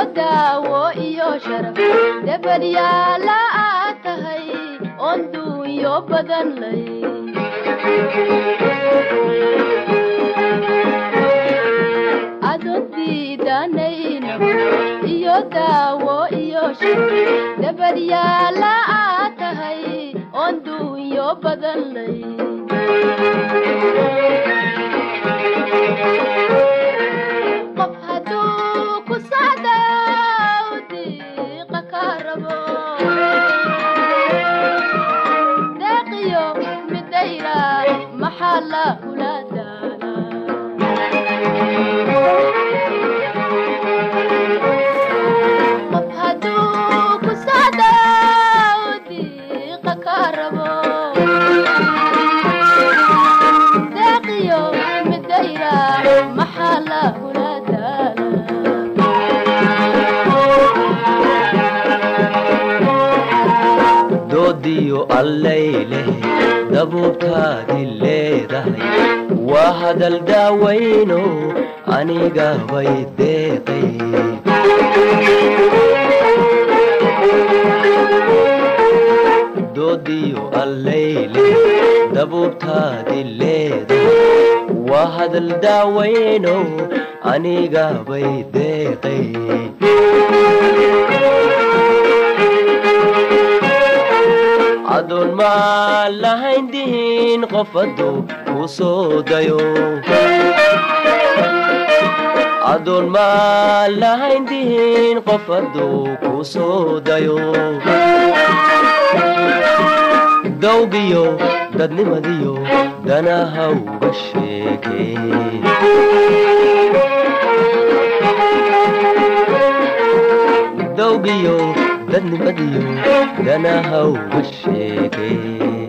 daawo iyo sharaf dabalyaala aad tahay oon duunyo badan lay adoon diidanayna iyo daawo iyo sharaf dabalyaala aad tahay oon duunyo badan lay qof hadduu ku socdo diiqa ka rabo deeqiyo midayra maxaa la ula daala qof hadduu ku socdo diiqa ka rabo deeqiyo midayra maxaa la ula daala doodiyo allayleh dabuubtaadi leedahay waa hadal daawayno aniga bay deeqay doodiyo allayleh dabuubtaadi leedahay waa hadal daawayno aniga bay deeqay adoon maa lahayn dihin qof hadduu ku soo dayo adoon maa lahayn dihin qof hadduu ku soo dayo dawgiyo dadnimadiyo danaha uga sheekeen dawgiyo dadnimadiyo danaha uga sheegeen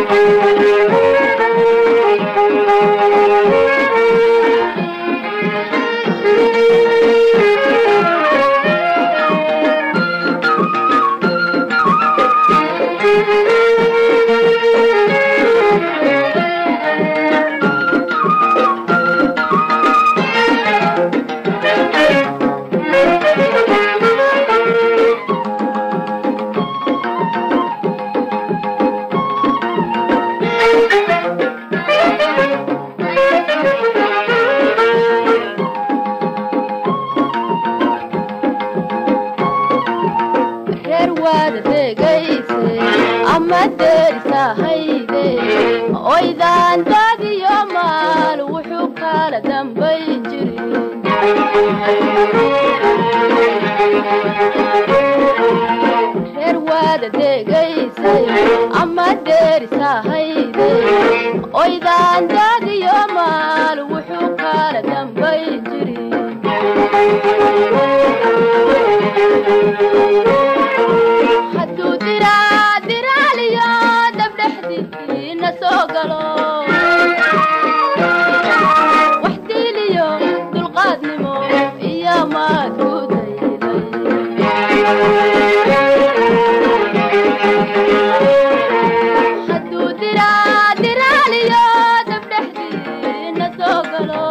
reer waada degayse ama deerisahayde oydaan daadiyo maal wuxuu kala dambayn jirin reer waada degaysayo ama deerisahayde oydaan daadiyo maal wuxuu kala dambayn jirin hadduu diraa diraaliyo dabdhexdiina soo galo wax diiliyo dulqaadnimo iyo maad ku dayday hadduu diraa diraaliyo dabdhexdiina soo galo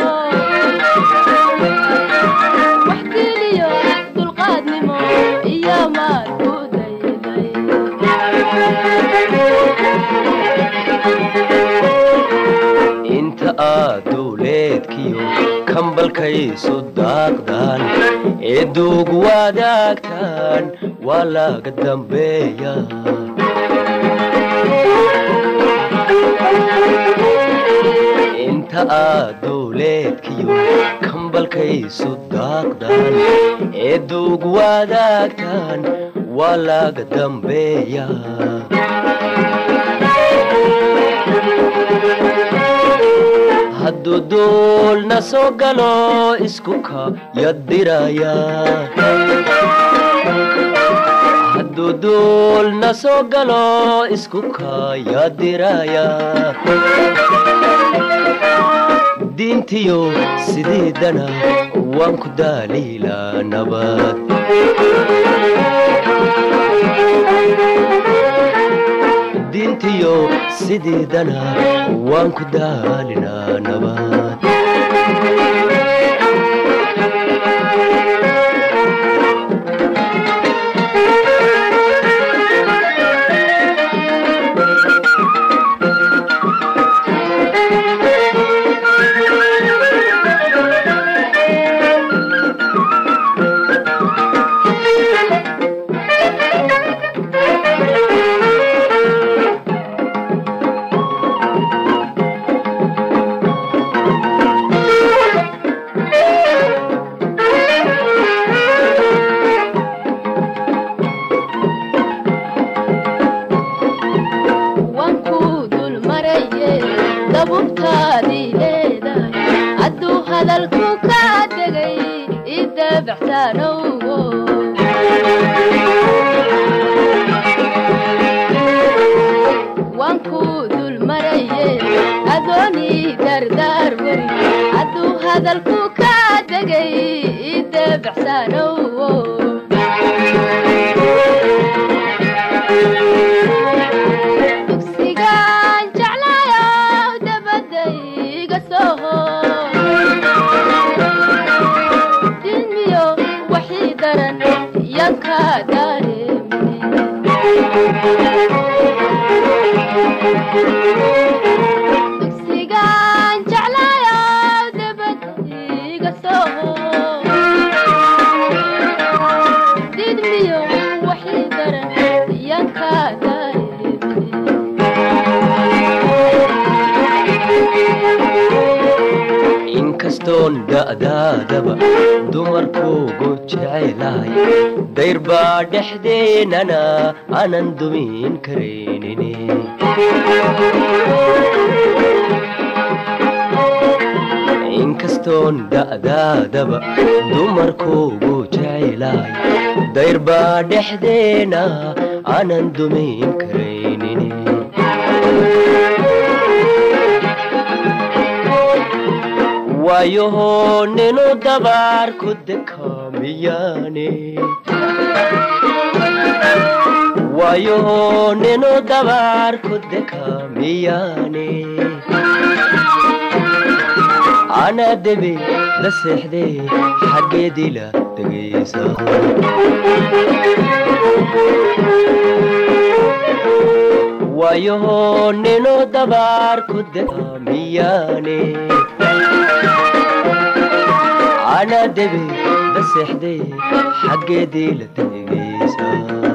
wax diiliyo dulqaadnimo iyo maad ku dayday inta aad dowleedkiyo kambalkaysu daaqdaan ee duug wadaagtaan waa laga dambeeya inta aad dowleedkiyo kambalkaysu daaqdaan ee duug wadaagtaan waa laga dambeeya hadduu duulna soo galo isku ka yadiraya hadduu duulna soo galo isku ka yadiraya diintiyo sidiidana waan ku daaliilaa nabad diintiyo sidiidana waan ku daalinaa nabad dabubtaadii leedahay hadduu hadalku ka degay idabacsaanowo waan ku dul maraye adoonii dardaar weri hadduu hadalku ka degay idabacsaanowo dugsigaan jeclaayo dabadda iga soo dilmiyo waxii daran yanka dareemine dugsigaan jeclaayo dabadda iga soo didmiyo waxii daran yanka dareemine inkastoon da'daadaba dumarkuugu jecelahay dayr baa dhexdeenana aanan dumin karaynine inkastoon da'daadaba dumarkuugu jecelahay dayr baa dhexdeena aanan dumin karaynine waayohoo ninu dabaar ku dekaamiyaane waayohoo ninu dabaar ku dekaamiyaane ana debe la seexdee xaggeedii la degaysa waayohoo ninu dabaar ku dekaamiyaane ana debe la seexdee xaggeedii la tegaysa